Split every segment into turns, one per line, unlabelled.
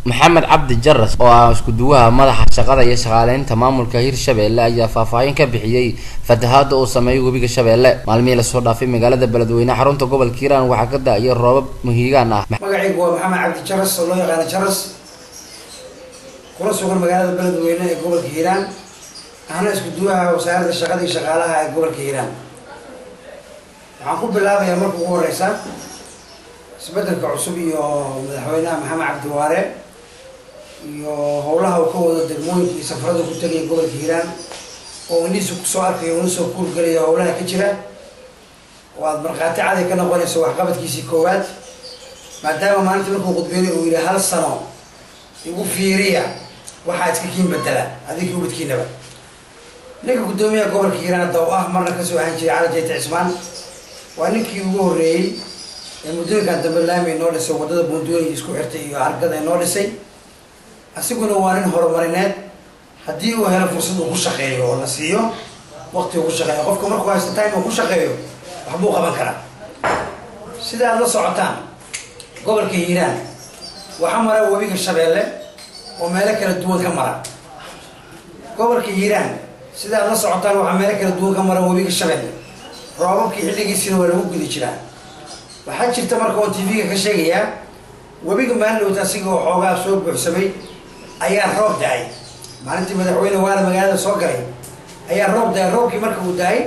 maxamed cabdi jaras oo ah isku-duwaha madaxa shaqada iyo shaqaaleynta maamulka hirshabelle ayaa faahfaahin ka bixiyey fatahaada uu sameeyay webiga shabeelle maalmihii lasoo dhaafay magaalada beledweyne xarunta gobolka hiiraan waxaa ka da-iyo roobab muhiigaan ah
magacaygu waa maxamed cabdi jaras oo loo yaqaano jaras kula sugan magaalada beledweyne ee gobolka hiiraan ahna isku-duwaha wasaaradda shaqada iyo shaqaalaha ee gobolka hiiraan waxaan ku bilaabayaa marka ugu horeysa isbedelka cusub iyo madaxweynaha maxamed cabdi waare iyo howlaha uu ka wado degmooyinka iyo safarada ku tegaya gobolka hiiraan oo indhihiisa kusoo arkayo una soo kuurgelaya howlaha ka jira oo aada markhaati caday ka noqonayso waxqabadkiisii koowaad maadaama maalintii markuu qudbeynay uu yihi hal sano igu fiiriya waxaa iska kiin bedela adinkii ubadkiinaba ninka guddoomiyaha gobolka hiiraan hadda oo ah marna kasoo ahaan jiray cali jayte cismaan waa ninkii ugu horreeyey ee muddooyinkan dambe laami noo dhisay waddada buunduunya isku xirtay iyo hargada noo dhisay asiguna waa nin horumarineed haddii uu helo fursad uu ku shaqeeyo oo la siiyo waqti uu ku shaqeeyo qofka markuu haysta time uu ku shaqeeyo waxbuu qaban karaa sida aada la socotaan gobolka hiiraan waxaa mara webiga shabeelle oo meelo kala duwan ka mara gobolka hiiraan sida aada la socotaan waxaa meelo kala duwan ka mara webiga shabeelle roobabkii xilligiisina waa lagu gudi jiraa waxaa jirta marka oon tv-ga ka sheegayaa webiga maalidhowta asiga oo xoogaa soo buuxsamay ayaa roob da-ay maalintii madaxweyne waala magaalada soo galay ayaa roob da-ay roobkii marka uu da-ay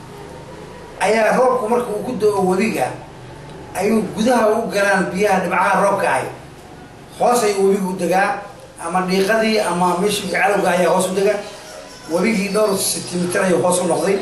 ayaa roobku marka uu ku do-o webiga ayuu gudaha u galaan biyaha dhibcaha roobka ahy hoos ayuu webiga u degaa ama dhiiqadii ama meeshii calowga ayaa hoos u dega webigii dhowr sentimitir ayuu hoos u noqday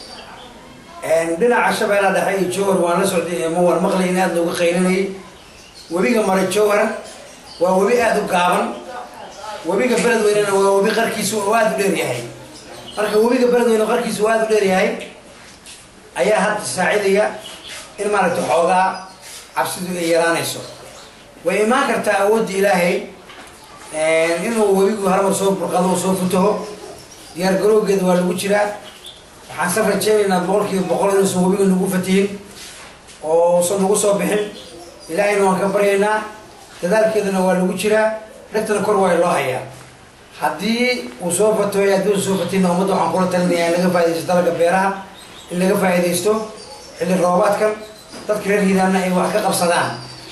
dhinaca shabeella dhexe iyo jowhar waan la socday ma waan maqlay in aada looga qaylinayay webiga mara jowhar waa webi aada u gaaban webiga beledweynena waa webi qarkiisu oo aada u dheer yahay marka webiga beledweyne qarkiisu oo aada u dheer yahay ayaa hadda saacidaya in maaragtay xoogaa cabsidu ay yaraanayso way imaan kartaa awoodda ilaahay inuu webigu halmar soo burqado oo soo futaho diyaar garowgeeda waa lagu jiraa waxaan san rajeynaynaa boqol kiiba boqol inuusan webiga nagu fatihin oo usan nagu soo bixin ilaahayna waan ka baryaynaa dadaalkeedana waa lagu jiraa dhegtana kor waa loo hayaa haddii uu soo fatoy haddii uu soo fatinna ummadda waxaan kula talinayaa in laga faa'idaysto dalaga beeraha in laga faa'idaysto xilli roobaadkan dadka reer hiiraanna ay wax ka qabsadaan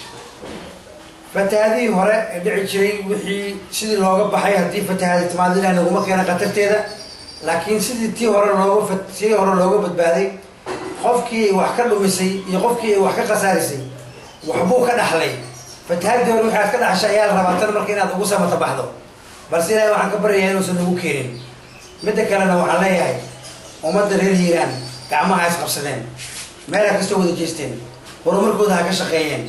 fatahaadihii hore ee dhici jiray wixii sidii looga baxay haddii fatahaadi timaado ilaah naguma keena khatarteeda laakiin sidii tii hore looga tii hore looga badbaaday qofkii ay wax ka dhumisay iyo qofkii ay wax ka khasaarisay waxbuu ka dhaxlay fatahaadii hore waxaad ka dhaxshay ayaa la rabaa tan marka inaad ugu samata baxdo balse ilaahay waxaan ka baryayaa inuusan nagu keenin midda kalena waxaan leeyahay ummadda reer hiiraan gacmaha is qabsadeen meel ha kastoo wada jeesteen horumarkooda ha ka shaqeeyeen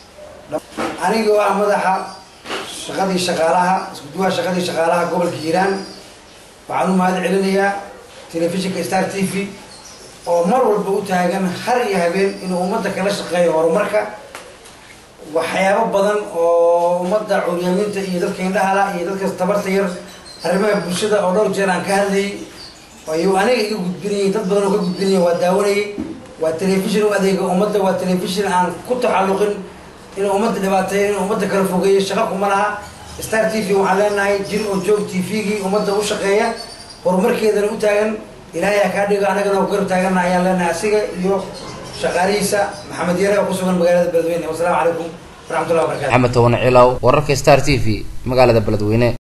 anigoo ah madaxa shaqadii shaqaalaha isku-duwaha shaqadii shaqaalaha gobolka hiiraan waxaan u mahad celinayaa telefishinka star t v oo mar walba u taagan har iyo habeen inuu ummadda kala shaqeeyo horumarka waxyaabo badan oo ummadda curyaaminta iyo dadka indhahala iyo dadka tabarta yar arrimaha bulshada oo dhowr jeer aan ka hadlayay ayuu aniga iga gudbinayay dad badan oo ka gudbinaya waa daawanayay waa telefishin u adeega ummadda waa telefishin aan ku taxalluqin inuu ummadda dhibaateeyo inuu ummadda kala fogeeyo shaqa kuma laha star t v waxaan leenahay jir oo joog t v-gii ummadda u shaqeeya horumarkeedana u taagan ilaahay ha kaa dhigo anagana garab taagana ayaan leenahay asiga iyo shaqaalihiisa maxamed yare oo ku sugan magaalada beledweyne wasalaamu calaykum waraxmatullahi wabarakatu
maxamed toban cilaw wararka star t v magaalada beledweyne